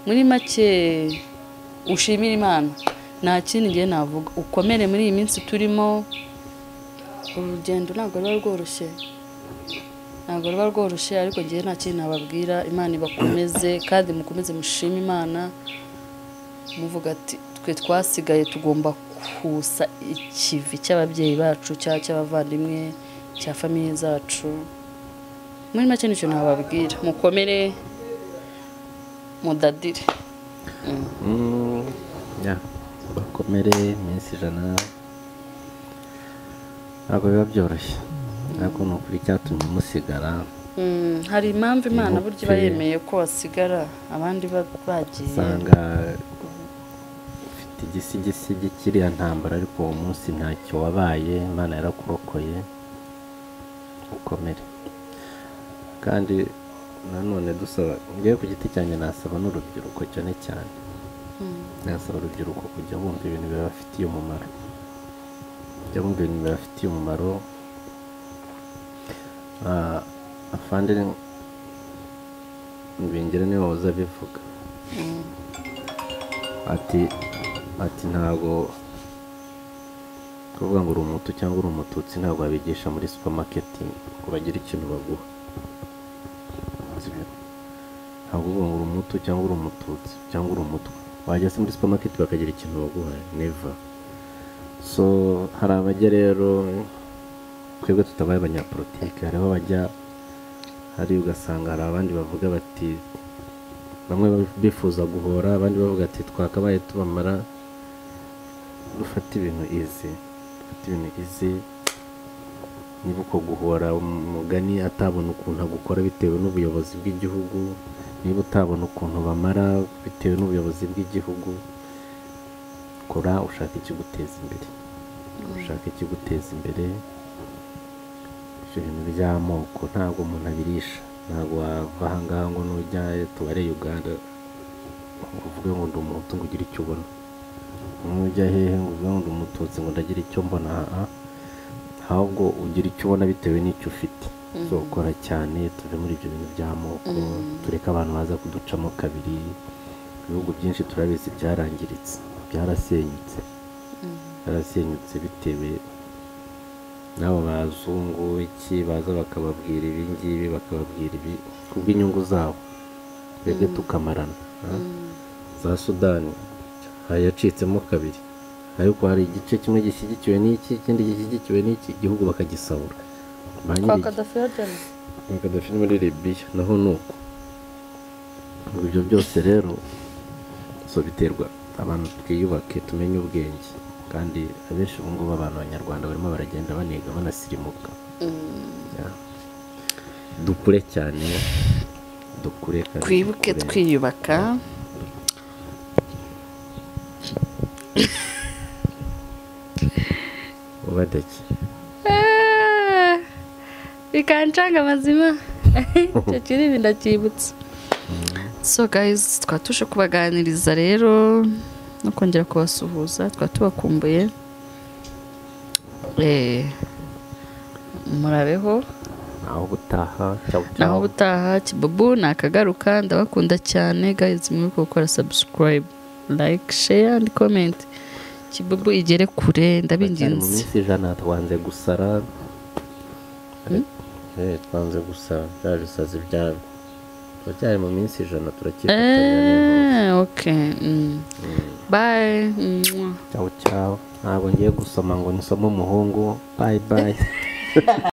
muri make ushimire imana nta kindi ngiye navuga ukomere muri iyi minsi turimo uru rugendo ntabwo ruba rworoshye ntabwo ruba rworoshye ariko ngewe nta kintu nababwira imana ibakomeze kandi mukomeze mushime imana muvuga ati twe twasigaye tugomba kusa ikivi cy'ababyeyi bacu cyangwa cy'abavandimwe cya famiye zacu muri make nicyo nababwira mukomere mudadire Mm, ya, bakomere iminsi ijana ntabwo biba byoroshye ariko ni ukuri icyatumye musigara Mm, hari impamvu imana burya iba Mupfe. yemeye ko wasigara abandi ba- bagiye usanga ufite igisigisigi kiriya ntambara ariko uwo munsi ntacyo wabaye imana yarakurokoye ukomere kandi nanone dusaba ngewe ku giti cyanjye nasaba n'urubyiruko cyane cyane nasaba urubyiruko kujya bumva ibintu bibafitiye umumaro kujya bumva ibintu bibafitiye umumaro Ah, afande bingera niyo wahoze abivuga ati ati ntabwo kuvuga ngo uri umutu cyangwa uri umututsi ntabwo wabigisha muri supamaketingi ngo bagire ikintu baguha Sibyo? ntabwo uvuga ngo uri umutu cyangwa uri umututsi cyangwa uri umutwe wajya se muri supamaketi bakagira ikintu baguha neva so hari abajya rero twebwe tutabaye abanyapolitike hari aho bajya hari ugasanga hari abandi bavuga bati bamwe bifuza guhora abandi bavuga ati twakabaye tubamara dufate ibintu izi dufate ibintu izi niba uko guhora umugani atabona ukuntu agukora bitewe n'ubuyobozi bw'igihugu niba utabona ukuntu bamara bitewe n'ubuyobozi bw'igihugu kora ushaka ikiguteza imbere ushaka ikiguteza imbere ibyo bintu by'amoko ntabwo umuntu abirisha ntabwo wava aha ngaha ngo nujya tubare uganda ngo uvuge ngo ndi umuhutu ngo ugire icyo ubona nujya hehe ngo uvuge ngo ndi umututsi ngo ndagira icyo mbona aha ahubwo ugira icyo ubona bitewe n'icyo ufite zo gukora cyane tuve muri ibyo bintu by'amoko tureke abantu baza kuducamo kabiri ibihugu byinshi turabizi byarangiritse byarasenyutse byarasenyutse bitewe n'abo bazungu iki baza bakababwira ibi ngibi bakababwira ibi kubw'inyungu zabo twebwe tukamarana ah. za sudani hari yacitsemo kabiri ariko hari igice kimwe gishyigikiwe n'iki ikindi gishyigikiwe n'iki igihugu bakagisahura ba kwa nyir'igi- kadafi yajyanye Gaddafi ni muri Libya naho ni uko Ngo ibyo byose rero so biterwa abantu twiyubake tumenye ubwenge kandi abenshi ubu ngubu abantu b'abanyarwanda barimo baragenda baniga banasirimuka Ya. dukure cyane dukure kandi twibuke dukure. twiyubaka ubadake Ah, bikancanga amazima icyo kirimi ndacyibutse so guys twaba tuje kubaganiriza rero no kongera kubasuhuza twaba tubakumbuye Eh, murabeho naho gutaha cyangwa naho ubutaha kibubu nakagaruka ndabakunda cyane guys mwibuke gukora subscribe like share and comment kibubu igere kure mu ndabinginze minsi ijana twanze gusara Eh, twanze gusara bya bisazi byabo turacyari mu minsi ijana turakifatanya n'inkumi. Eh, okay. Mm. Bye. Mwah. ciao ciao ntabwo ngiye gusoma ngo nisome umuhungu bye bye